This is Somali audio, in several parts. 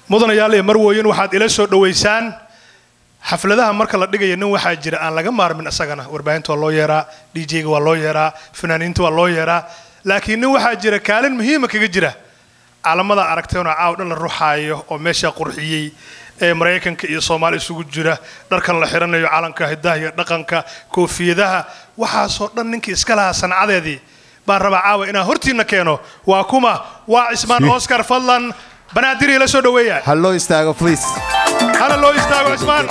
mudanayaal iyo marwooyin waxaad ila soo dhowaysaan xafladaha marka la dhigaya nin waxaa jira aan laga maarmin isagana warbaahinta waa loo yeeraa djga waa loo yeeraa fanaaniinta waa loo yeeraa laakiin nin waxaa jira kaalin muhiima kaga jira calamada aragteenoo caaw dhan la ruxaayo oo meeshaa qurxiyey ee maraykanka iyo soomaali isugu jira dharkan la xiranayo calanka hidaha iyo dhaqanka koofiyadaha waxaasoo dhan ninkii iska lahaa sancadeedii baan rabaa caawa inaan hortiina keeno waa kuma waa cismaan oscar fadlan banaadiri la soo dhoweeya ha loo istaago please hala loo istaago cismaan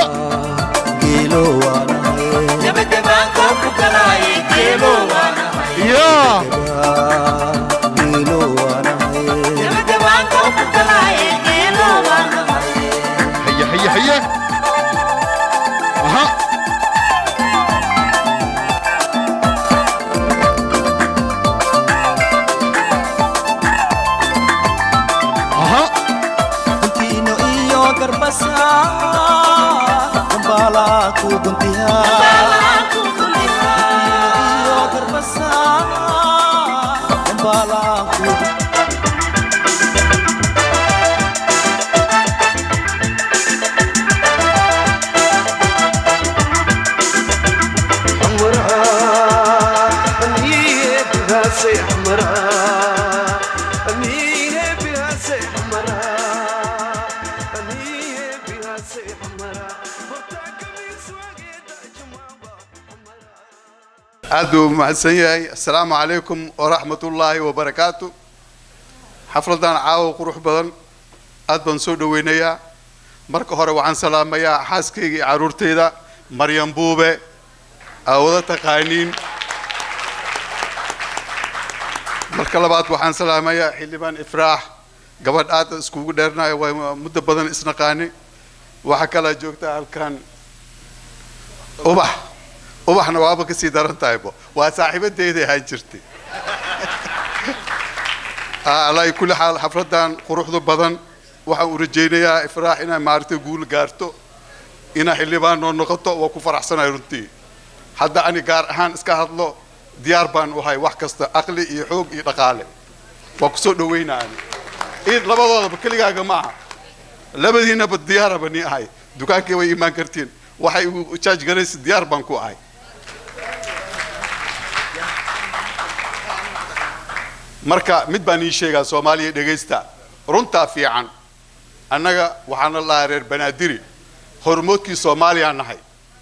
ya haye haye haye aha aha Kuntino iyo garbasa Gambala ku guntiha Kuntino iyo garbasa Gambala ku aad buu mahadsan yahay assalaamu calaykum waraxmat ullaahi wabarakaatu xafladan caawa qurux badan aad baan soo dhoweynayaa marka hore waxaan salaamayaa xaaskayga iyo carruurtayda maryam buube aa wada taqaaniin marka labaad waxaan salaamayaa xildhibaan ifraax gabadh aad iskugu dheernayo waa muddo badan isnaqaani waxaa kalaa joogta halkan ubax ubaxna waaba kasii daran tahaybo waa saaxiibadeyda ahaan jirtay alaa kulli xaal xafladan quruxda badan waxaan u rajaynayaa ifraax inay maaragtay guul gaarto inay xildhibaan noo noqoto waa ku faraxsanahay runtii hadda ani gaar ahaan iska hadlo diyaar baan u ahay wax kasta aqli iyo xoog iyo dhaqaale waa kusoo dhaweynaa ani id labadoodaba keligaaga ma aha labadiinaba diyaaraba ni ahay dukaankii way imaan kartiin waxay igu jaaj garaysa diyaar baan ku ahay marka mid baan ii sheegaa soomaaliya dhegaysta runtaa fiican annaga waxaana lahaa reer banaadiri hormoodkii soomaaliya nahay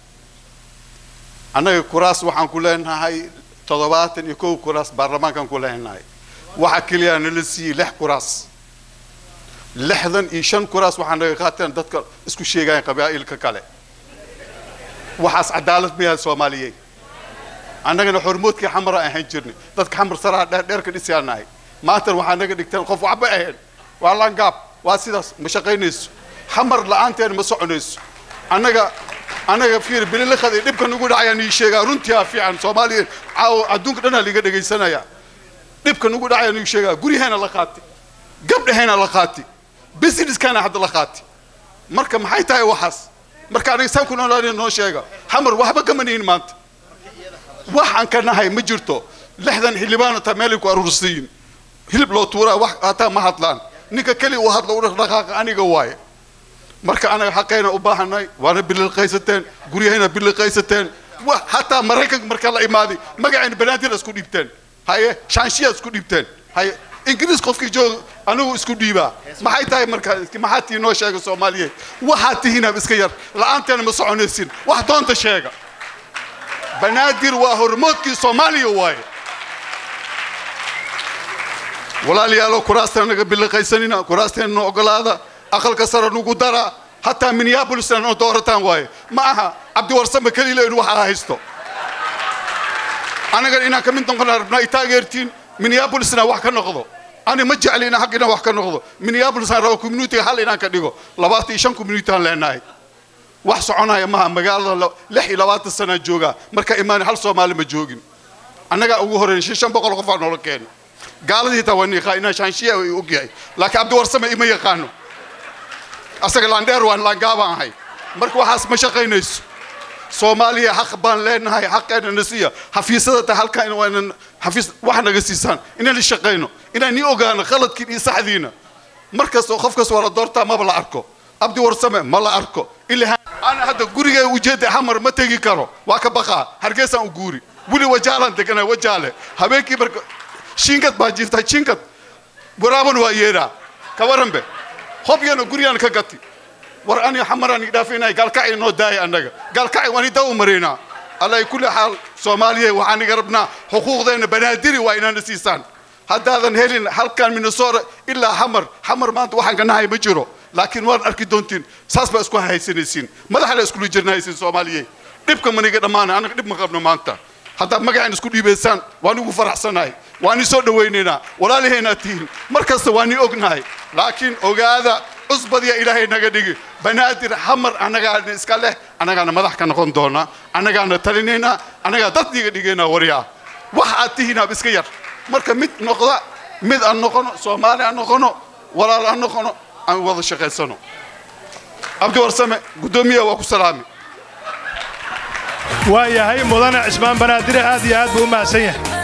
annaga kuraas waxaan ku leenahay toddobaatan iyo kow kuraas baarlamaankaan ku leenahay waxa keliya nala siiyey lix kuraas lixdan iyo shan kuraas waxaa naga qaateen dadka isku sheegayan qabaa'ilka kale waxaas cadaalad mayaha soomaaliyey annagana xormoodkii xamara ahaan jirnay dadka xamar saraa dheerdheerka dhisyaa nahay maantana waxaa naga dhigteen qof waxba ahayn waa langaab waa sidaas ma shaqaynayso xamar la-aanteen ma soconayso annaga annaga fiir bililiqada iyo dhibka nugu dhacayaan ii sheegaa runtii aa fiican soomaaliya caawo adduunka dhanaa liga dhegaysanaya dhibka nugu dhacayaan ii sheegaa guryaheena la qaati gabdhaheena la qaati businesskana hadda la qaati marka maxay tahay waxaas marka aniga saan ku noolaanay noo sheega xamar waxba kama nihin maanta waxaan ka nahay ma jirto lixdan xildhibaan hataa meelay ku aruursayin hilib loo tuuraa wax hataa ma hadlaan ninka keli uu hadlo u dhaqaaqa aniga waaye marka anaga xaqayna u baahanay waana biliqaysateen guryahayna biliqaysateen wa hataa maraykanka marka la imaaday magacayna banaadir isku dhiibteen haye shaanshiya isku dhiibteen haye ingiriis qofkii joog anigu isku dhiibaa maxay tahay marka maxaa tii noo sheega soomaaliyeed waxaad tihiinab iska yar la-aanteena ma soconaysin wax doonta sheega banaadir waa hormoodkii soomaaliya waaye walaalayaalo kuraastan naga biliqaysanina kuraasteena noo ogolaada aqalka sare nugu dara hataa minneapolisna noo doorataan waaye ma aha cabdiwarsame keliile in waxaa haysto anagan inaan ka mid noqona rabnaa i taageertiin minneapolisna wax ka noqdo ani ma jecli inaan xag inaan wax ka noqdo minneapolisaan raba communitiga hal inaan ka dhigo labaatan iyo shan community aan leenahay wax soconaya maha magaalada lix iyo labaatan sanaa joogaa marka imaan hal soomaali ma joogin annagaa ugu horeyn shan shan boqol qofaa noola keeni gaaladii hitaa waa niiqaa inaan shaanshiya ay ogyahay laakiin cabdiwarsame ima yaqaano asaga laandheer waan laangaabaan ahay marka waxaas ma shaqaynayso soomaaliya xaq baan leenahay xaqeena na siiya xafiisyada ta halkan waanan xafiis wax naga siisaan inaan shaqayno inaan nii ogaano khaladkiin iyo saxdiina mar kasta qof kasta waa la doortaa maba la arko abdi warsame ma la arko ilaa ana hadda gurigay ujeeda xamar ma tegi karo waa ka baqaa hargeysaan u guuri weli wajaalan deganaa wajaale habeenkii marka shinkad baa jirta shinkad waraaban waa yeedhaa ka waranbe hobyana guriyaan ka gati war ani xamaraan idhaafinay gaalkacay noo daaya annaga gaalkacay waan idaa u maraynaa alla kulli xaal soomaaliya waxaan iga rabnaa xuquuqdeena banaadiri waa inaana siisaan haddaadan helin halkan minnesota ilaa xamar xamar maanta waxaan ka nahay ma jiro laakiin waan arki doontiin saas baa isku haysanaysiin madaxa la iskula jirnahaysiin soomaaliye dhibka maniga dhammaana annaga dhib ma qabno maanta haddaad magacaan isku dhiibaysaan waan igu faraxsanahay waan i soo dhawaynaynaa walaalaheenaad tihiin mar kasta waan i ognahay laakiin ogaada cusbadiya ilaahay naga dhigi banaadir xamar annagaana iska leh annagaana madax ka noqon doona annagaana talinaynaa annagaa dad niga dhigaynaa waryaa wax aad tihiinaab iska yar marka mid noqda mid aan noqono soomaali aan noqono walaal aan noqono aan wada shaqaysano cabdi warsame guddoomiya waa ku salaami waa yahay mudane cismaan banaadire aad iyo aad buu u mahadsan yahay